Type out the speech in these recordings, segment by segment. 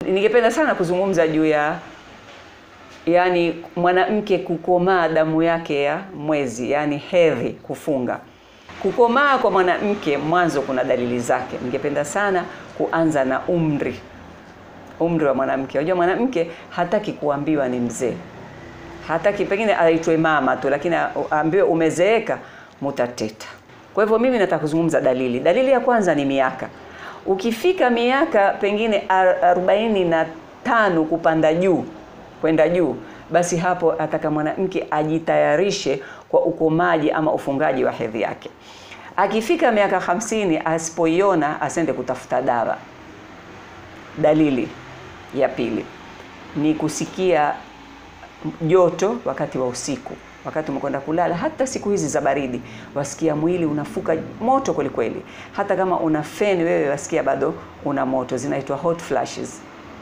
Ningependa sana kuzungumza juu ya yani mwanamke kukomaa damu yake ya mwezi, yani hedhi, kufunga. Kukomaa kwa mwanamke mwanzo kuna dalili zake. Ningependa sana kuanza na umri, umri wa mwanamke. Unajua mwanamke hataki kuambiwa ni mzee, hataki pengine aitwe mama tu, lakini aambiwe umezeeka, mutateta. Kwa hivyo mimi nataka kuzungumza dalili. Dalili ya kwanza ni miaka. Ukifika miaka pengine arobaini na tano kupanda juu kwenda juu, basi hapo ataka mwanamke ajitayarishe kwa ukomaji ama ufungaji wa hedhi yake. Akifika miaka hamsini asipoiona asende kutafuta dawa. Dalili ya pili ni kusikia joto wakati wa usiku, wakati umekwenda kulala. Hata siku hizi za baridi, wasikia mwili unafuka moto kweli kweli. Hata kama una feni wewe, wasikia bado una moto, zinaitwa hot flashes.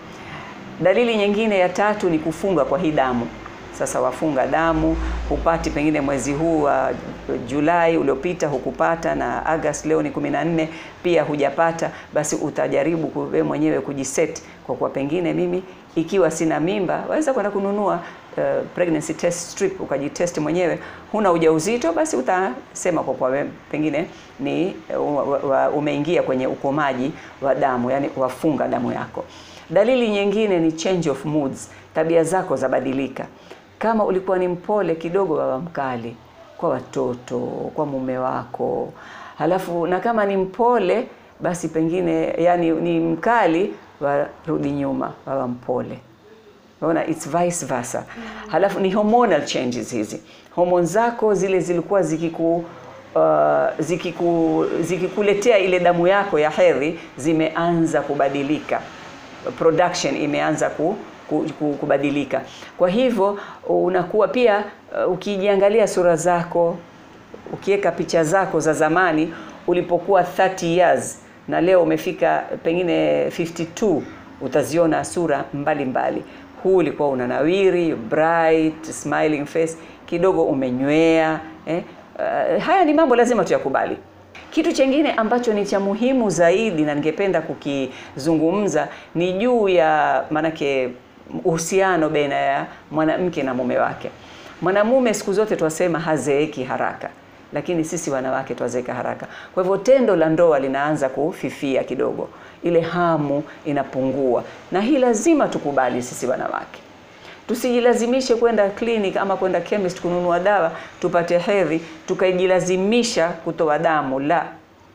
Dalili nyingine ya tatu ni kufunga kwa hii damu. Sasa wafunga damu, hupati pengine mwezi huu wa Julai uliopita hukupata, na Agosti leo ni 14 pia hujapata, basi utajaribu wewe mwenyewe kujiset kwa kuwa pengine mimi ikiwa sina mimba, waweza kwenda kununua uh, pregnancy test strip ukajitest mwenyewe. Huna ujauzito, basi utasema kwa kuwa pengine ni uh, umeingia kwenye ukomaji wa damu, yani wafunga damu yako. Dalili nyingine ni change of moods, tabia zako zabadilika. Kama ulikuwa ni mpole kidogo, baba mkali kwa watoto, kwa mume wako, halafu na kama ni mpole basi pengine yani ni mkali, warudi nyuma, baba mpole. Unaona, it's vice versa. Halafu ni hormonal changes hizi, homoni zako zile zilikuwa zikiku Uh, zikiku zikikuletea ile damu yako ya hedhi zimeanza kubadilika production imeanza ku, ku, ku, kubadilika. Kwa hivyo unakuwa pia uh, ukijiangalia sura zako, ukiweka picha zako za zamani ulipokuwa 30 years na leo umefika pengine 52, utaziona sura mbalimbali mbali. Huu ulikuwa unanawiri, bright smiling face, kidogo umenywea eh? Uh, haya ni mambo lazima tuyakubali. Kitu chengine ambacho ni cha muhimu zaidi na ningependa kukizungumza ni juu ya manake uhusiano baina ya mwanamke na mume wake. Mwanamume siku zote twasema hazeeki haraka, lakini sisi wanawake twazeeka haraka. Kwa hivyo tendo la ndoa linaanza kufifia kidogo, ile hamu inapungua, na hii lazima tukubali sisi wanawake. Tusijilazimishe kwenda clinic ama kwenda chemist kununua dawa tupate hedhi, tukajilazimisha kutoa damu. La,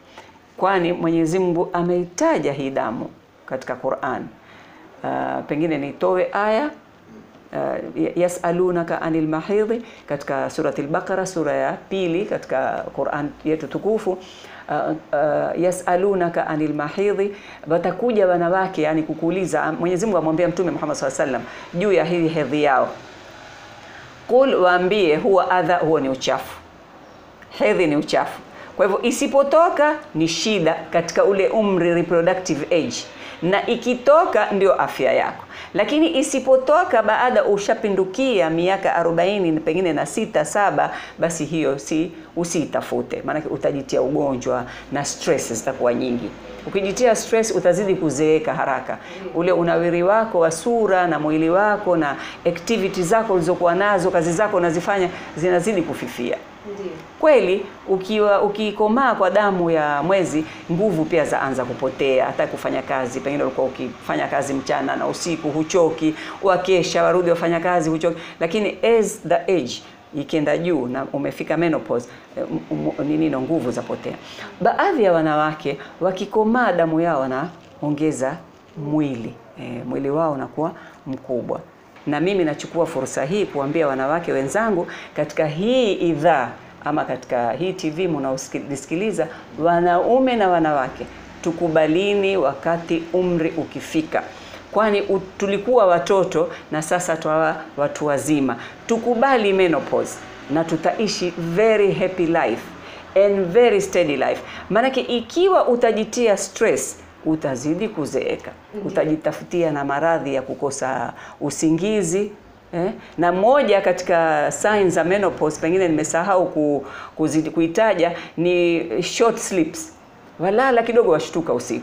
kwani Mwenyezi Mungu ameitaja hii damu katika Qur'an. Uh, pengine nitoe aya uh, yasalunaka anil mahidhi katika surati al-Baqara, sura ya pili katika Qur'an yetu tukufu. Uh, uh, yasalunaka anil mahidhi, watakuja wanawake yani kukuuliza. Mwenyezi Mungu amwambia Mtume Muhammad sallallahu alaihi wasallam juu ya hii hedhi yao, qul, waambie huwa adha, huo ni uchafu. Hedhi ni uchafu, kwa hivyo isipotoka ni shida katika ule umri reproductive age, na ikitoka ndio afya yako lakini isipotoka baada ushapindukia miaka 40 pengine na sita saba, basi hiyo si usiitafute, maanake utajitia ugonjwa na stress zitakuwa nyingi. Ukijitia stress utazidi kuzeeka haraka. Ule unawiri wako wa sura na mwili wako na activity zako ulizokuwa nazo, kazi zako unazifanya zinazidi kufifia. Ndiyo. Kweli ukiwa ukikomaa kwa damu ya mwezi, nguvu pia zaanza kupotea, hata kufanya kazi. Pengine ulikuwa ukifanya kazi mchana na usiku, huchoki, wakesha, warudi wafanya kazi, huchoki. Lakini as the age ikienda juu na umefika menopause, nini no nguvu zapotea. Baadhi ya wanawake wakikomaa damu yao wanaongeza mwili e, mwili wao unakuwa mkubwa na mimi nachukua fursa hii kuambia wanawake wenzangu katika hii idhaa ama katika hii TV mnaosikiliza, wanaume na wanawake, tukubalini wakati umri ukifika, kwani tulikuwa watoto na sasa twawa watu wazima. Tukubali menopause na tutaishi very happy life and very steady life. Maanake ikiwa utajitia stress utazidi kuzeeka, utajitafutia na maradhi ya kukosa usingizi eh? Na moja katika signs za menopause pengine nimesahau ku, kuzidi, kuitaja ni short sleeps. Walala kidogo washtuka usiku,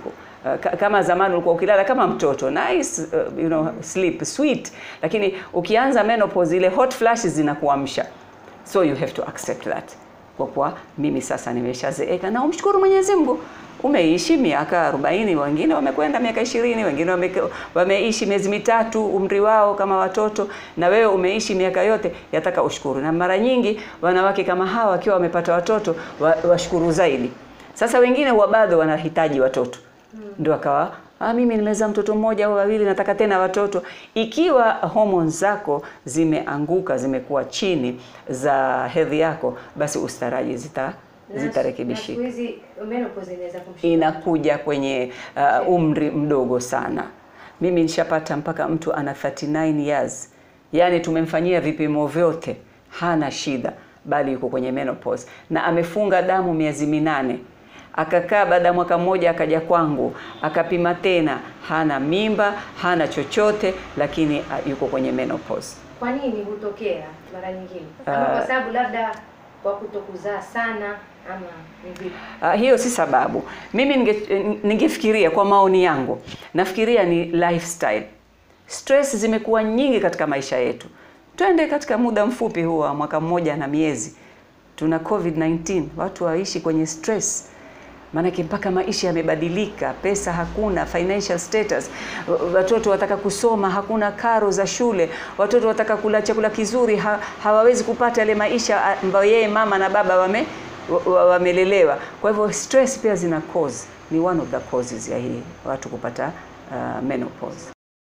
Uh, ka- kama zamani ulikuwa ukilala kama mtoto nice uh, you know sleep sweet lakini ukianza menopause ile hot flashes zinakuamsha so you have to accept that kwa kuwa mimi sasa nimeshazeeka na umshukuru Mwenyezi Mungu umeishi miaka 40 wengine wamekwenda miaka ishirini wengine wame, wameishi miezi mitatu umri wao kama watoto na wewe umeishi miaka yote yataka ushukuru na mara nyingi wanawake kama hawa wakiwa wamepata watoto wa, washukuru zaidi sasa wengine huwa bado wanahitaji watoto ndio akawa ah, mimi nimezaa mtoto mmoja au wawili nataka tena watoto ikiwa hormones zako zimeanguka zimekuwa chini za hedhi yako basi ustaraji zita Na- na zitarekebishika siku hizi menopause inaweza kumshika inakuja kwenye uh, umri mdogo sana. Mimi nishapata mpaka mtu ana 39 years, yaani tumemfanyia vipimo vyote, hana shida, bali yuko kwenye menopause na amefunga damu miezi minane. Akakaa baada ya mwaka mmoja akaja kwangu akapima tena, hana mimba, hana chochote, lakini uh, yuko kwenye menopause. Kwa nini hutokea mara nyingine? Ama Ah. kwa sababu labda kwa kutokuzaa sana ama ni vipi? Uh, hiyo si sababu. Mimi ninge, ningefikiria kwa maoni yangu, nafikiria ni lifestyle. Stress zimekuwa nyingi katika maisha yetu. Twende katika muda mfupi huu wa mwaka mmoja na miezi, tuna COVID-19, watu waishi kwenye stress maanake mpaka maisha yamebadilika, pesa hakuna, financial status, w- watoto wataka kusoma, hakuna karo za shule, watoto wataka kula chakula kizuri, ha, hawawezi kupata yale maisha a- ambayo yeye mama na baba wame wa- wa- wamelelewa. Kwa hivyo stress pia zina cause, ni one of the causes ya hii watu kupata uh, menopause.